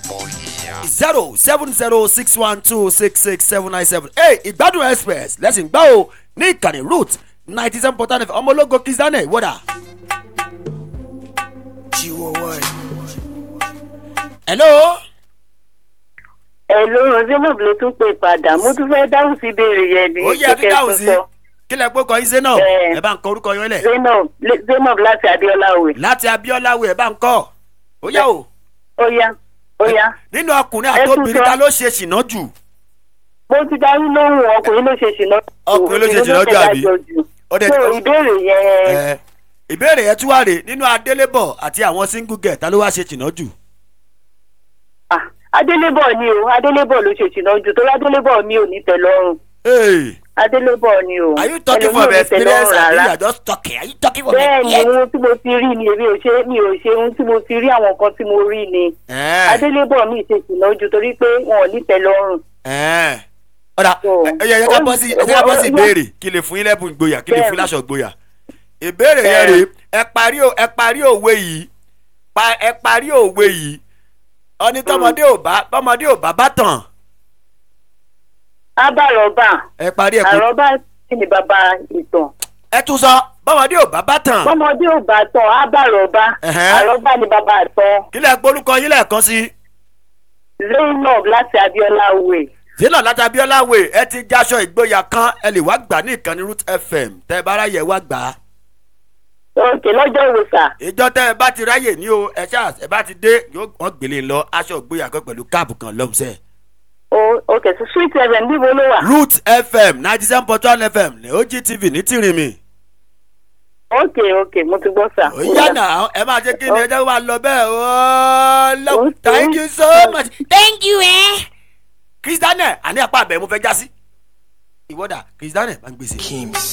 zero seven zero six one two six six seven nine seven eight ìgbádùn express lẹ́sìn gbá o ní ìkànnì root ninety seven point nine ọmọ ológo kizane wọ́dà. hello. Hello, Zainab ló tún pè padà. Mo tún fẹ́ dáhùn sí ìbéèrè yẹn ní ó yẹ kí dáhùn sí kí lẹ pé kọyín sẹ́nà Ẹ. ẹ bá ń kọ orúkọ yín lẹ̀ Zainab Le- Zainab láti Adéọlá Òwe. láti abiola wo ẹ bá ń kọ ó yá o Ó yá, ó yá. nínú ọkùnrin Ẹ tún àtòbìnrin sọ. ta ló ṣe ṣìnà jù Mo ti darí lóhùn ọkùnrin ló ṣe ṣìnà. jù, Ọkùnrin ló ṣe obìnrin ṣìnà jù, àbí? dájọ́ jù. Ó dẹ̀- So ìbéèrè yẹn ẹ ìbéèrè yẹn tún wà rè nínú adélébọ̀ àti àwọn single girl ta ló wá ṣe ṣìnà jù ah, Adélébọ̀ ni o, Adélébọ̀ ló ṣe ṣìnà jù torí Adélébọ̀ mi ò ní tẹ́lọ́rùn. Hey, Adélébọ̀ ni o. are you talking Ẹlòmíì from ò ní experience tẹ́lọ́rùn abi you rárá. are just talking are you talking from bẹ́ẹ̀ ni experience. ohun tí mo ti rí ni èmi ò ṣe mi ò ṣe ohun tí mo ti rí àwọn nǹkan tí mo rí ni Ẹ, adélébọ̀ mi ṣe ṣìnà jù torí pé wọn ò ní tẹ́lọ́rùn. ẹ. ọ̀dà So, ẹ yẹ ká bọ́ sí ẹ ká bọ́ sí ó- ó- ìbéèrè kí lè fún yín lẹ́bùn ìgboyà kí lè fún yín Bẹ́ẹ̀ni. láṣọ ìgboyà ìbéèrè yẹn rèé ẹ parí ò- ẹ parí òwe yìí pa ẹ parí òwe yìí ọni tọmọdé ò bá tọmọdé ò bá bá tàn ábàrọ̀bà ẹ parí ẹ kú àrọ́bà sì ni bàbá ìtàn ẹ tún sọ bọmọdé ò bá bá tàn bọ́mọdé ò bá tán ábàrọ̀bà Ẹ̀hẹ́. àrọ́bà ni bàbá àtàn kí lẹ gbórúkọ yín lẹ́ẹ̀kan sí zainab láti abiola way zina láti abiola way ẹ ti jáṣọ ìgboyà kan ẹ lè wá gbà ní ìkànnì root fm tẹ ẹ bá ráyè wá gbà á òkè lọ́jọ́ wo sà ìjọ tẹ ẹ bá ti ráyè ní o ẹ ṣáà ẹ bá ti dé yóò wọn gbélé lọ aṣọ ìgboyà kan pẹ̀lú káàbù kan lọ́mùsẹ̀. O- òkè sí sweet seven níbo ló wà root fm ninety seven point one fm ní ogtv ní tìrìmì. òkè òkè mo ti gbọ́ sà. ó yànnà ẹ máa jẹ́ kí ni ẹjẹ́ máa lọ bẹ́ẹ̀ ó lọ Okay. thank you so much thank you ẹ. kristianẹ àní apá abẹ mo fẹ́ já sí. ìwọ́dà kristianẹ máa ń gbèsè.